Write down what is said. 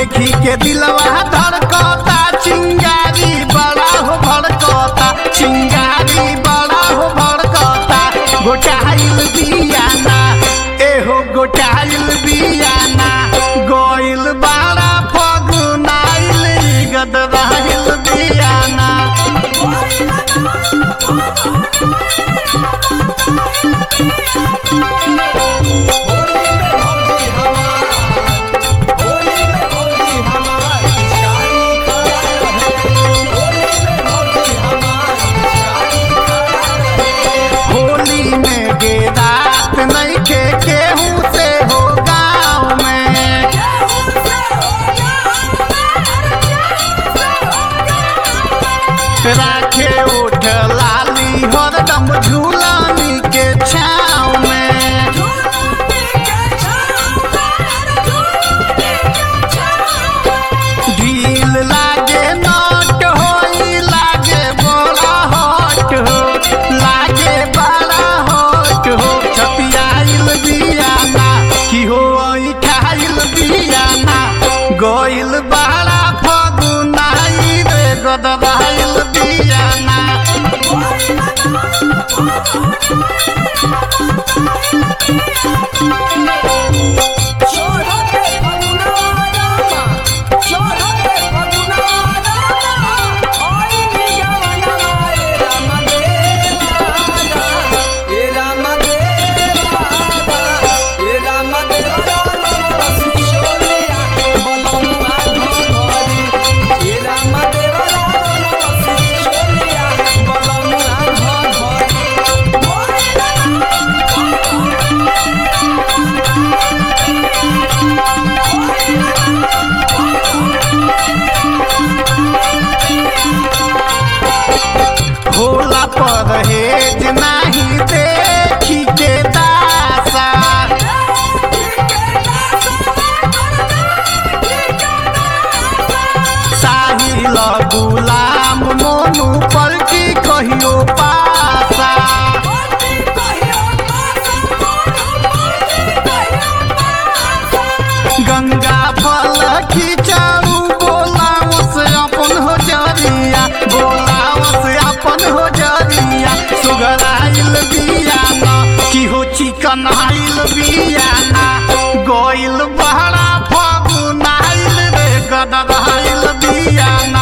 देखी के दिलवा धड़कता चिंगारी बड़ा हो भड़कता चिंगारी बड़ा हो भड़कता गोटाइल बियाना एहो गोटाइल बियाना गोइल बड़ा फगुनाइल गदराइल बियाना होली में गे रात नइखे केहू से हो गाँव में राखे ओठ लाली हरदम झूलानी के छाँव में ढील लागे नट होई लागे बड़ा हट हो लागे बड़ा हट हो छपियाइल बियाना की हो खाइल बियाना गइल बड़ा फगुनाई रे गदबाइल बियाना होला परहेज नाही देखी के दासा साहिल गुलाम मोनू पर की कहियो पासा गंगा फल खिंचाऊ बोलाओ से अपन हो जरिया बोलाओ से अपन हो जरिया सुगराइल बियाना की हो चिकन आइल बियाना गोइल बहरा फगुनाइल रे गदराइल बियाना